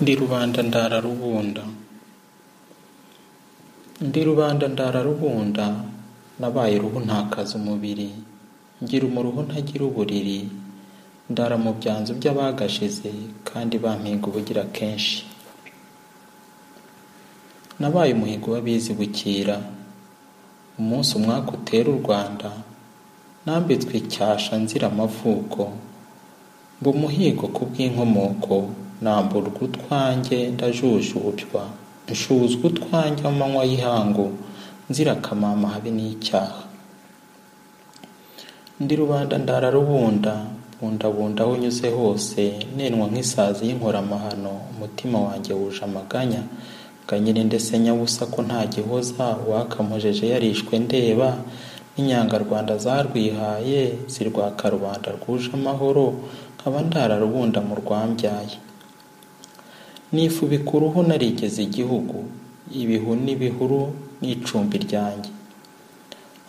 Ndi rubanda ndara rubunda Ndi rubanda ndara rubunda nabaye uruhu ntakaza umubiri ngira umuruho ntagira uburiri ndara mu byanzu by'abagashize kandi bampinga ubugira kenshi nabaye umuhigo w'abizi bukira umunsi umwaka utera u rwanda nambitswe icyasha nzira amavuko ngo umuhigo ku bw'inkomoko namburwa utwanjye ndajujubywa nshuzwa utwanjye mu manywa y'ihangu nzira akamama habe n'icyaha ndi rubanda ndara rubunda bundabunda aho unyuze hose nenwa nk'isazi y'inkoramahano umutima wanjye wuje amaganya nganyine ndetse nyabusa ko nta gihoza uwakamujeje yarishwe ndeba n'inyangarwanda zarwihaye zirwaka rubanda rwuje amahoro nkaba ndara rubunda mu rwambyaye nifubika uruhu narigeze igihugu ibihu n'ibihuru n'icumbi ryanjye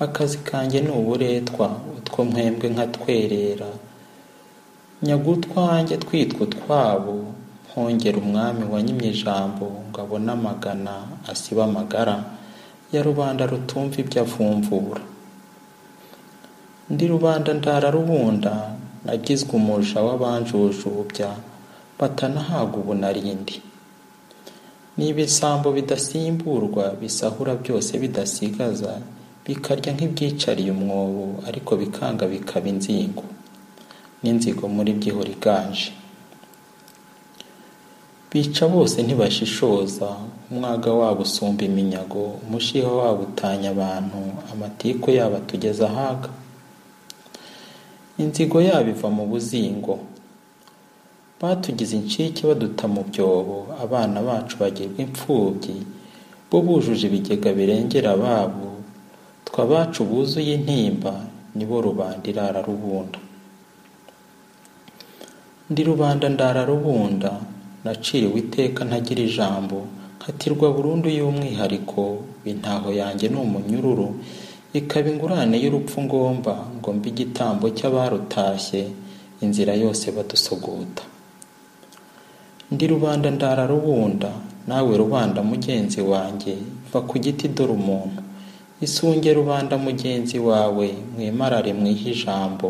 akazi kanjye ni uburetwa utwo mwembwe nkatwerera nyaga utwanjye twitwa utwabo mpongera umwami wanyimye ijambo ngo abone amagana asibe amagara ya rubanda rutumva ibyo avumvura ndi rubanda ndara rubunda nagizwe umuja w'abanjujubya batanahabwa ubunarindi niba ibisambo bidasimburwa bisahura byose bidasigaza bikarya nk'ibyicariye umwobo ariko bikanga bikaba inzingo n'inzigo muri by'ihora iganje bica bose ntibashishoza umwaga wabo usumba iminyago umushiha wabo utanya abantu amatiku yabo atugeza ahaga inzigo yabo iva mu buzingo batugize incike baduta mu byobo abana bacu bagirwa imfubyi bo bujuje ibigega birengera ababo twe abacu buzuye intimba nibo rubanda irara rubunda ndi rubanda ndara rubunda naciriwe iteka ntagira ijambo nkatirwa burundu y'umwihariko intaho yanjye ni umunyururu ikaba ingurane y'urupfu ngomba ngo mbe igitambo cy'abarutashye inzira yose badusoguta ndi rubanda ndara rubunda nawe rubanda mugenzi wanjye va ku giti dore umuntu isunge rubanda mugenzi wawe mwimarare mwihe ijambo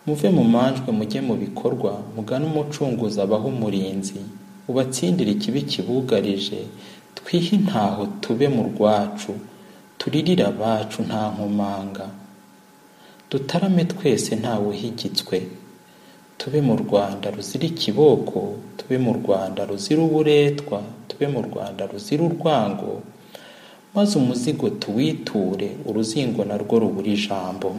muve mu manjwe mujye mu bikorwa mugane umucunguzi abaho umurinzi ubatsindire ikibi kibugarije twihe intaho tube mu rwacu turirire abacu nta nkomanga dutarame twese ntawuhigitswe tube mu rwanda ruzira ikiboko tube mu rwanda ruzira uburetwa tube mu rwanda ruzira urwango maze umuzigo tuwiture uruzingo narwo rubura ijambo